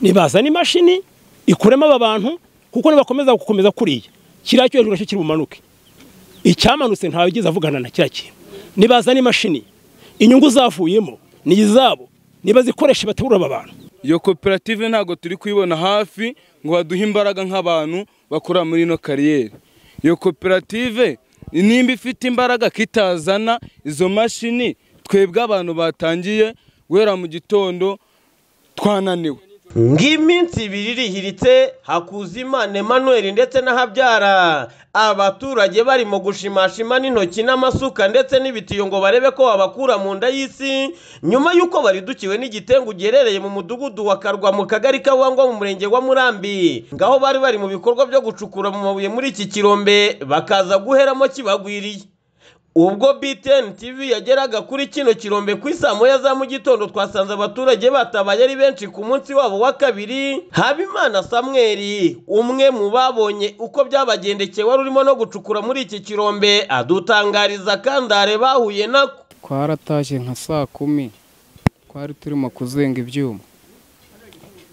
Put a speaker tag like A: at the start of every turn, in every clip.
A: nibazana imashini ikuremo aba bantu kuko nibakomeza gukomeza kuriya kiriya cyo hejuru nacyo kiri bumanuke icyamanutse ntawe ugize avugana na kiriya kintu nibazana imashini inyungu zavuyemo ni izabo nibazikoreshe baterura aba bantu
B: iyo koperative ntabwo turi kuyibona hafi ngo baduhe imbaraga nk'abantu bakora muri ino kariyeri iyo koperative nimba ifite imbaraga kitazana izo mashini twebwe abantu batangiye guhera mu gitondo twananiwe
C: ng'iminsi ibiri irihiritse hakuzimana emmanuel ndetse n'ahabyara abaturage barimo gushimashima n'intoki n'amasuka ndetse n'ibitiyo ngo barebe ko babakura mu nda y'isi nyuma y'uko baridukiwe n'igitengu giherereye mu mudugudu wa karwa mu kagari kawangwa mu murenge wa murambi ngaho bari bari mu bikorwa byo gucukura mu mabuye muri iki kirombe bakaza guheramo kibagwiriye ubwo BTN TV yageraga kuri kino kirombe ku isaa moya za mu gitondo twasanze abaturage batabaye ari benshi ku munsi wabo wa kabiri Habimana Samweli umwe mu babonye uko byabagendekeye wari urimo no gucukura muri iki kirombe adutangariza kandare bahuye nako
D: twarataje nka saa kumi twari turimo kuzenga ibyuma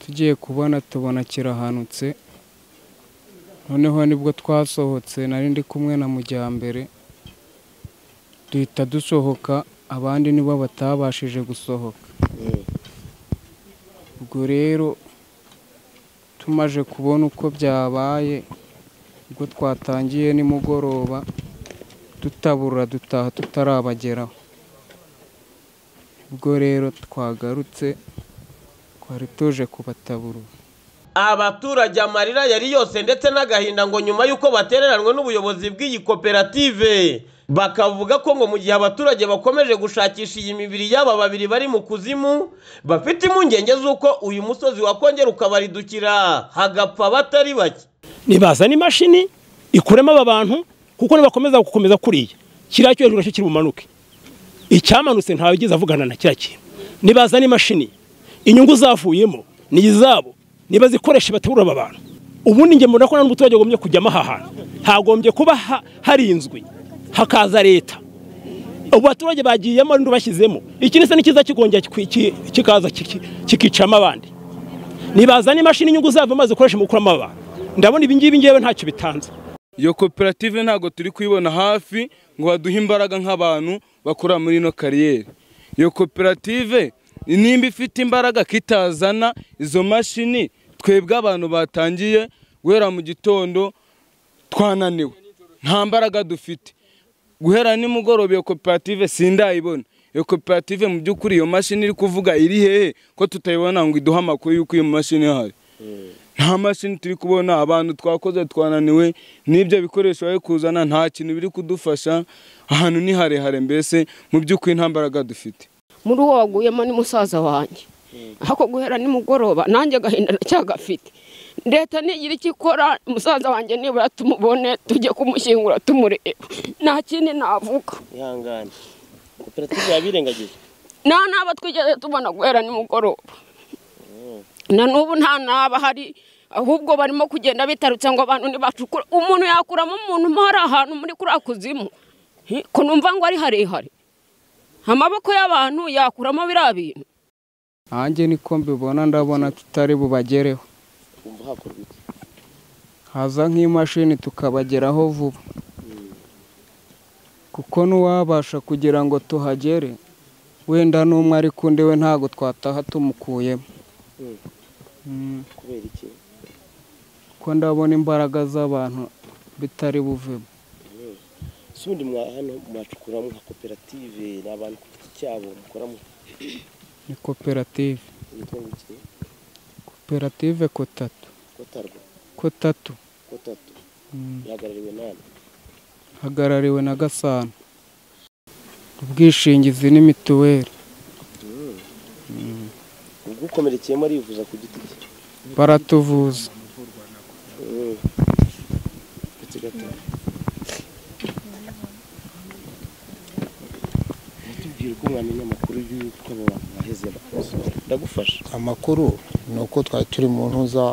D: tugiye kubona tubona kirahanutse noneho nibwo twasohotse nari ndi kumwe na mujyambere duhita dusohoka abandi nibo batabashije gusohoka ubwo rero tumaze kubona uko byabaye ubwo twatangiye nimugoroba tutabura dutaha tutarabageraho ubwo rero twagarutse twari tuje kubataburura
C: abaturage amarira yari yose ndetse n'agahinda ngo nyuma y'uko batereranywe n'ubuyobozi bw'iyi koperative bakavuga ko ngo mu gihe abaturage bakomeje gushakisha iyi mibiri y'aba babiri bari mu kuzimu bafite impungenge z'uko uyu musozi wakongera ukabaridukira hagapfa batari bake
A: nibazana imashini ikuremo aba bantu kuko nibakomeza gukomeza kuriya kiriya cyo hejuru nacyo kiri bumanuke icyamanutse ntawe ugize avugana na kiriya kintu nibazana imashini inyungu zavuyemo ni izabo niba zikoresha baterura aba bantu ubundi nge mbona ko n'umuturage agombye kujyamo aha hantu hagombye kuba harinzwe hakaza leta ubu baturage bagiyemo bashyizemo iki ni n'ikiza kikongera kikaza kikicamo abandi nibazana imashini inyungu zabo amazi ukoresha mu gukuramo abantu ndabona ibi ngibi ngewe ntacyo bitanze
B: iyo koperative ntabwo turi kuyibona hafi ngo baduhe imbaraga nk'abantu bakora muri ino kariyeri iyo koperative nimba ifite imbaraga kitazana izo mashini twebwe abantu batangiye guhera mu gitondo twananiwe nta mbaraga dufite guhera nimugoroba iyo koperative sindayibona iyo koperative mu by'ukuri iyo mashini iri kuvuga iri hehe ko tutayibona ngo iduhe amakuru y'uko iyo mashini ihari nta mashini turi kubona abantu twakoze twananiwe n'ibyo bikoresho bari kuzana nta kintu biri kudufasha ahantu ni harehare mbese mu by'ukuri nta mbaraga dufite
E: muri uwo waguyemo ni musaza wanjye ako guhera nimugoroba nanjye agahinda ndacyagafite leta ntigira icyo ikora musaza wanjye nibura tumubone tujye kumushyingura tumureba nta kindi navuga
C: ihangane koperative yabirengagije
E: nta n'aba twigeze tubona guhera nimugoroba na n'ubu nta n'aba hari ahubwo barimo kugenda bitarutse ngo abantu ntibacukure umuntu yakuramo umuntu mo hari ahantu muri kuriya kuzimu kunumva ngo ari harehare amaboko y'abantu yakuramo biriya bintu
D: hanjye niko mbibona ndabona tutari bubagereho haza nk'imashini tukabageraho vuba kuko n'uwabasha kugira ngo tuhagere wenda n'umwe ariko undi we ntabwo twataha tumukuyemo kuko ndabona imbaraga z'abantu bitari buvemo
C: ubundi hano mwacukuramo nka koperative ni abantu ku giti cyabo mukoramo
D: ni koperative koperative kotatu
C: kotarwa
D: kotatu
C: kotatu ihagarariwe nani
D: hagarariwe na gasana ubwishingizi ni mituweli
C: ubwo ukomerekeyemo arivuza ku giti cye
D: baratuvuza
C: ndetse gato tubwira uko mwamenya amakuru y'uko abo bantu baheze ndagufasha
F: amakuru ni uko twari turi mu ntuza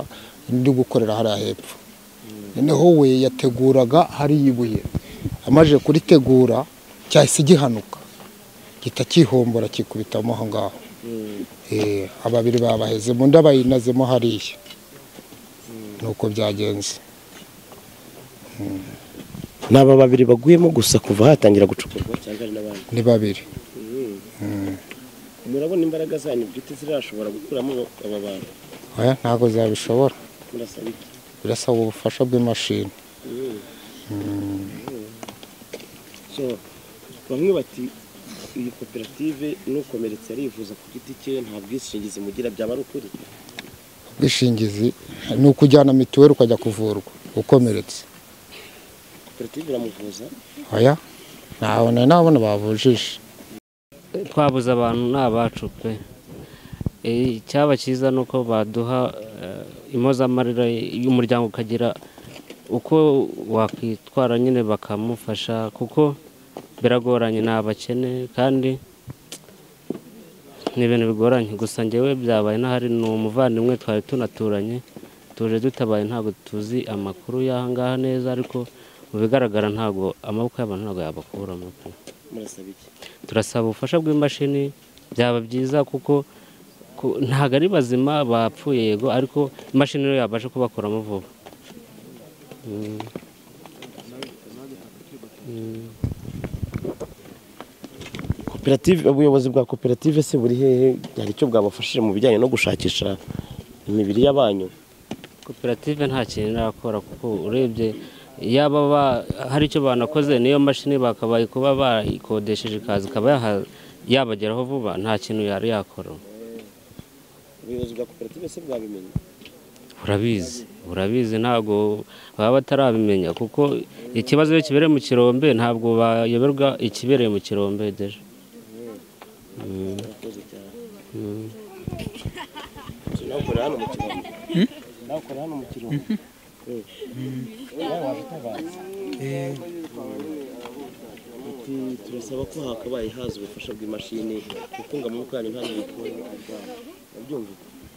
F: ndi gukorera hariya hepfo noneho we yateguraga hariya ibuye amaze kuritegura cyahise gihanuka gihita cyihombora kikubitamo aho ngaho Eh, ababiri babahezemo ndabayinazemo hariya nuko byagenze
G: ni aba babiri baguyemo gusa kuva hatangira gucukurwa cyangwa ari n'abandi
F: ni babiri
G: murabona imbaraga zanyu bwite zirashobora gukuramo aba bantu
F: oya ntabwo zabishobora
G: murasaba iki
F: birasaba ubufasha bw'imashini
G: so bamwe bati iyi koperative n'ukomeretse arivuza ku giti cye nta bwishingizi mugira byaba ari ukuri
F: ubwishingizi ni ukujyana mituweli ukajya kuvurwa ukomeretse
G: koperative iramuvuza
F: oya ntawe nari nabona bavujije
H: twabuze abantu ni abacu pe Eh, icyaba cyiza ni uko baduha eh, impozamarira y'umuryango ukagira uko wakwitwara nyine bakamufasha kuko biragoranye ni abakene kandi ni ibintu bigoranye gusa ngewe byabaye n'ahari ni umuvandimwe twari tunaturanye tuje dutabaye ntabwo tuzi amakuru y'aha ngaha neza ariko mu bigaragara ntabwo amaboko y'abantu ntabwo yabakuramo pe
G: murasaba iki
H: turasaba ubufasha bw'imashini byaba byiza kuko ku- ntabwo ari bazima bapfuye yego ariko imashini niyo yabasha kubakuramo vuba Mm. Mm.
G: koperative ubuyobozi bwa koperative se buri hehe hari icyo bwabafashije mu bijyanye no gushakisha imibiri y'abanyu
H: koperative nta kintu irakora kuko urebye yaba ba- hari icyo banakoze niyo mashini bakabaye kuba bayikodesheje ikaza ikaba yaha- yabageraho vuba nta kintu yari yakora
G: ubuyobozi bwa koperative se bwabimenye
H: burabizi burabizi ntabwo baba batarabimenya kuko ikibazo iyo kibereye mu kirombe ntabwo bayoberwa ikibereye mu kirombe deje Mm. Mm.
G: nawe ukorera hano mu kirombe nawe ukorera hano mu kirombe Ati, turasaba ko hakabaye haza ubufasha bw'imashini kuko ngo amaboko yanyu ntabwo bikora Urabyumva?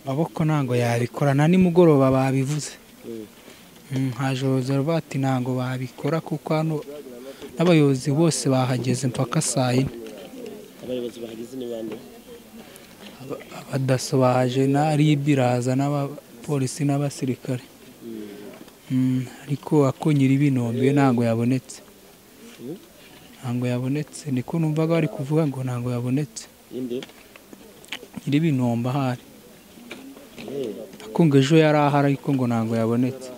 I: amaboko ntabwo yabikora na nimugoroba babivuze Mm, nka joro bati ntabwo babikora kuko hano n'abayobozi bose bahageze mpaka saa yine
G: abayobozi bahageze ni bande
I: abadaso baje na ribi iraza n'abapolisi n'abasirikare Mm, ariko ako nyir'ibinombe ntabwo yabonetse ntabwo yabonetse niko numvaga bari kuvuga ngo ntabwo yabonetse
G: inde
I: nyir'ibinombe ahari akunga ejo yari ahari ariko ngo ntabwo yabonetse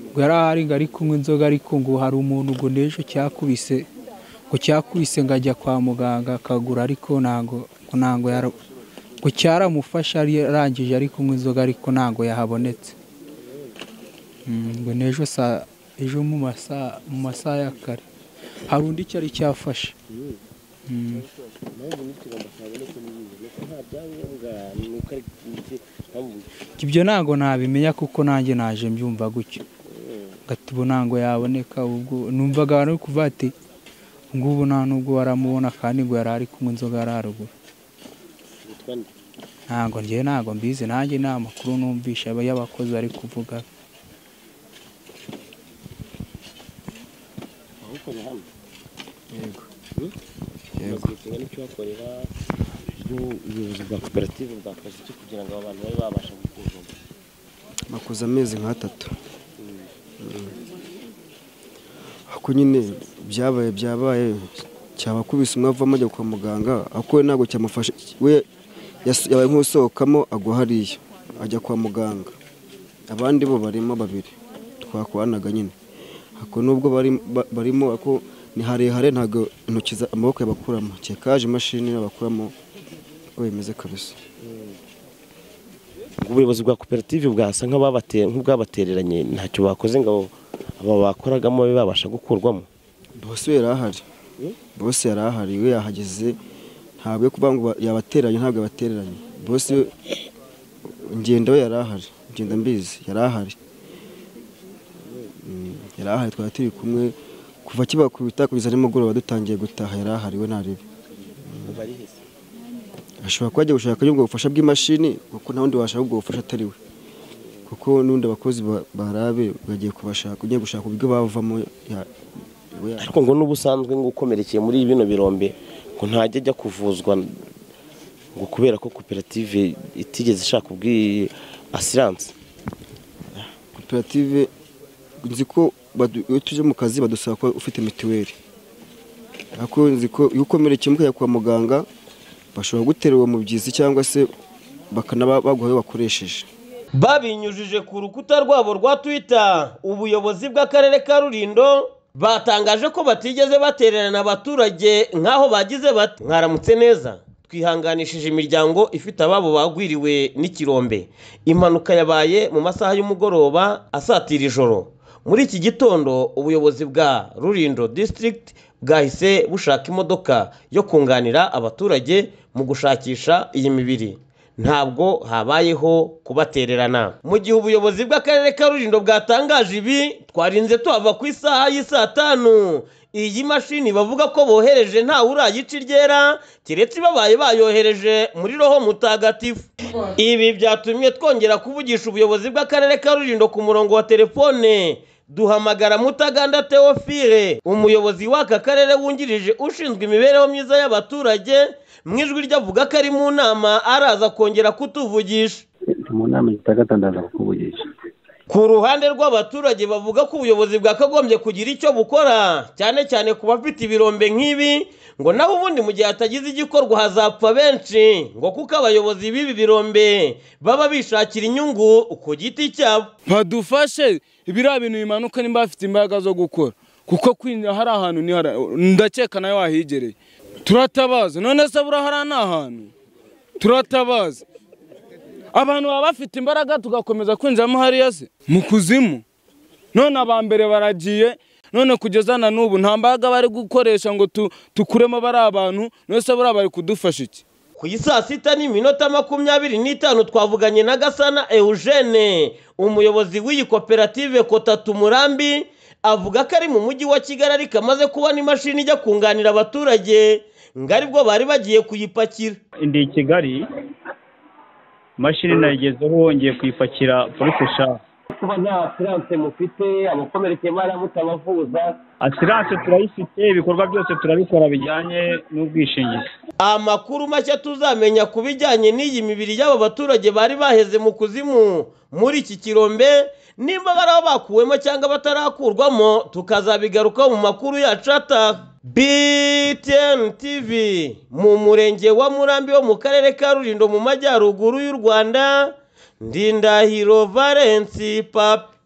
I: ngo yari ahari ngo ari kunywa inzoga ariko ngo hari umuntu ngo n'ejo cyakubise ngo cyakubise ngo ajya kwa muganga akagura ariko ntabwo ngo ntabwo yara ngo cyaramufashe ari arangije ari kunywa inzoga ariko ntabwo yahabonetse Mm, ngo n'ejo saa ejo mu masaha mu masaha ya kare hari undi cyari cyafashe Mm. ibyo ntabwo nabimenya kuko nanjye naje mbyumva gutyo ngati ubu ntabwo yaboneka ubwo numvaga abantu bari kuvuga ati ngubu nta nubwo baramubona kandi ngo yari ari kunywa inzoga yari haruguru ntabwo njyewe ntabwo mbizi nanjye nta makuru numvisha aba- y'abakozi bari kuvuga
G: ahukorera hano
D: Yego.
G: umaze igihe kingana icyo uhakorera ubuyobozi bwa koperative bwakoze iki kugira ngo aba bantu babe babasha gukundana
J: makuza amezi nk'atatu ako nyine byabaye byabaye cyabakubise umwe avamo ajya kwa muganga ako we ntabwo cyamufashe we yas- yabaye nk'usohokamo agwa hariya ajya kwa muganga abandi bo barimo babiri twakoranaga nyine ako nubwo bari- ba- barimo ako ni harehare ntabwo intoki za- amaboko yabakuramo cyekaje imashini yabakuramo uko bimeze kabisa
G: ubuyobozi bwa koperative bwasa nk'ababate- nk'ubwabatereranye ntacyo bakoze ngo abo- abo bakoragamo babe babasha gukurwamo
J: bose yari ahari bose yari ahari we yahageze ntabwo yo kuvuga ngo ba- yabatereranye ntabwo yabatereranye bose we- ngenda we yari ahari ngenda mbizi yari ahari Mm, yari ahari twari turi kumwe kuva kibakubita kugeza nimugoroba dutangiye gutaha yari ahari we ntaribi ashobora kuba agiye gushaka ubwo bufasha bw'imashini kuko nta wundi washaka ubwo bufasha atari we kuko n'undi abakozi ba- barabe bagiye kubashaka ugiye gushaka uburyo bavamo ya- we ya-
G: ariko ngo n'ubusanzwe ngo ukomerekeye muri bino birombe ngo ntajya ajya kuvuzwa ngo kubera ko koperative itigeze ishaka ubwi asiranse
J: koperative nzi ko badu- iyo tuje mu kazi badusaba ko ufite mituweli ariko nzi ko iyo ukomerekeye mukajya kwa muganga bashobora gutera uwo mubyizi cyangwa se bakanaba baguha ayo wakoresheje
C: babinyujije ku rukuta rwabo rwa twitter ubuyobozi bw'akarere ka rulindo batangaje ko batigeze batererana abaturage nk'aho bagize bati mwaramutse neza twihanganishije imiryango ifite ababo bagwiriwe n'ikirombe impanuka yabaye mu masaha y'umugoroba asatira ijoro muri iki gitondo ubuyobozi bwa rurindo district bwahise bushaka imodoka yo kunganira abaturage mu gushakisha iyi mibiri ntabwo habayeho kubatererana mu gihe ubuyobozi bw'akarere ka rulindo bwatangaje ibi twarinze tuhava ku isaha y'isaa tanu iyi mashini bavuga ko bohereje ntawe urayica iryera keretse babaye bayohereje muri roho mutagatifu ibi byatumye twongera kuvugisha ubuyobozi bw'akarere ka rulindo ku murongo wa telefone duhamagara mutaganda teofile umuyobozi w'aka karere wungirije ushinzwe imibereho myiza y'abaturage mu ijwi ryavuga ko ari mu nama araza kongera kutuvugisha
K: mu nama zitandatu ndaza kukuvugisha
C: ku ruhande rw'abaturage bavuga ko ubuyobozi bwakagombye kugira icyo bukora cyane cyane ku bafite ibirombe nk'ibi ngo naho ubundi mu gihe hatagize igikorwa hazapfa benshi ngo kuko abayobozi b'ibi birombe baba bishakira inyungu ku giti cyabo
B: badufashe biriya bintu bimanuka niba bafite imbaraga zo gukora kuko kwinjira hari ahantu ni hari ndakeka nawe wahigereye turatabaza none se buriya hariya ni ahantu turatabaza abantu baba bafite imbaraga tugakomeza kwinjiramo hariya se mu kuzimu none aba mbere baragiye none kugeza na n'ubu nta mbaraga bari gukoresha ngo tu- tukuremo bari abantu none se buriya bari kudufasha iki
C: ku isaa sita n'iminota makumyabiri n'itanu twavuganye na gasana eugene umuyobozi w'iyi koperative kotatu murambi avuga ko ari mu mujyi wa kigali ariko amaze kubona imashini ijya kunganira abaturage ngo aribwo bari bagiye kuyipakira
K: ndi i kigali imashini nayigezeho wongeye kuyipakira polisi shaka
C: kuba nta asiranse mufite abakomerekeye baramutabavuza
K: asiranse turayifite ibikorwa byose turabikora bijyanye n'ubwishingizi
C: amakuru mashya tuzamenya ku bijyanye n'iyi mibiri y'aba baturage bari baheze mu kuzimu muri iki kirombe nimba baraho bakuwemo cyangwa batarakurwamo tukazabigarukaho mu makuru yacu ataha btn tv mu murenge wa murambi wo mu karere ka rulindo mu majyaruguru y'u rwanda ndindahiro valensi papi